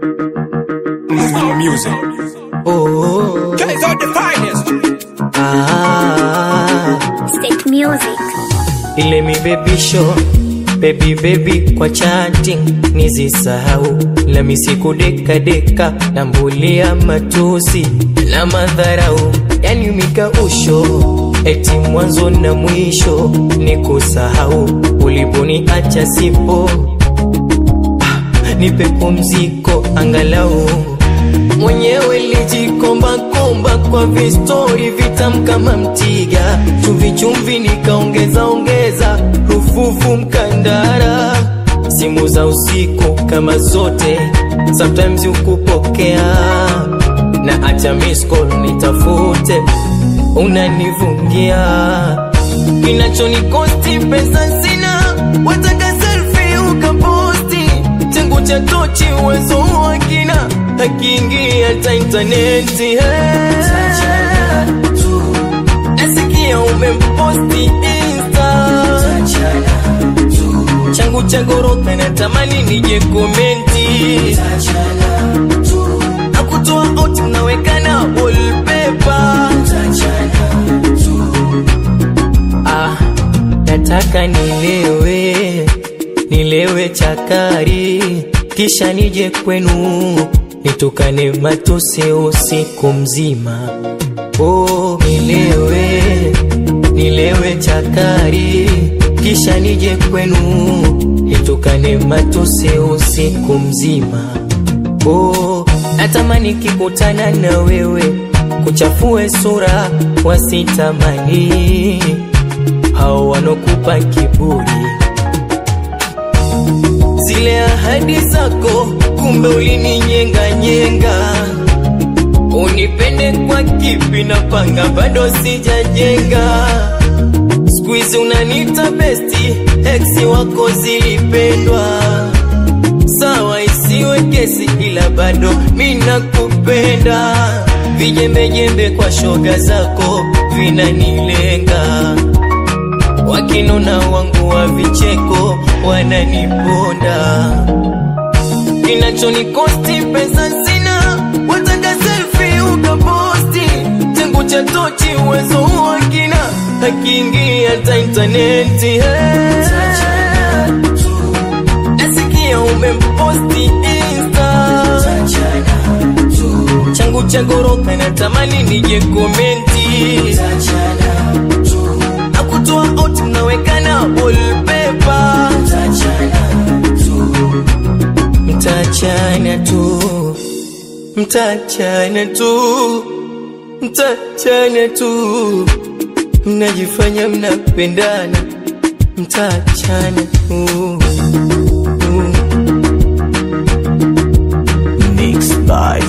music. Oh, Guys are the finest. ah, State music. ile mibebisho baby baby kwa chatting nizisahau la misiku deka deka na mbulia matusi na madharau yani mikausho eti mwanzo na mwisho ni kusahau uliponiacha sipo Ah, nipe pumziko angalau mwenyewe lijikombakomba kwa vistori vitam kama mtiga chumvi chumvi nikaongeza ongeza rufufu mkandara simu za usiku kama zote sometimes ukupokea na acha miss call nitafute unanivungia kinachonikosti pesa sina wataka selfie ukaposti changu cha tochi uwezo wa kina akiingia hata intaneti hey. nasikia umemposti insta changu cha goroka natamani nije komenti akutoa out unawekana wallpaper ah, nataka nilewe nilewe chakari kisha nije kwenu nitukane matusi usiku mzima oh, nilewe nilewe chakari kisha nije kwenu nitukane matusi usiku mzima oh, natamani kikutana na wewe kuchafue sura wasitamani hao wanokupa kiburi zile ahadi zako kumbe ulininyenganyenga unipende kwa kipi na panga bado sijajenga skuizi unanita besti eksi wako zilipendwa sawa isiwe kesi ila bado mina kupenda vijembejembe kwa shoga zako vinanilenga wakinona wangu wa vicheko wananiponda kinachonikosti pesa sina wataka selfie ukaposti changu cha tochi uwezo wa kina akiingia hata intaneti hey. nasikia umemposti insta changu cha goroka natamani nije komenti akutoa out mnawekana wallpaper mtachana tu mtachana tu mtachana tu mnajifanya mnapendana mtachana tu Mixed by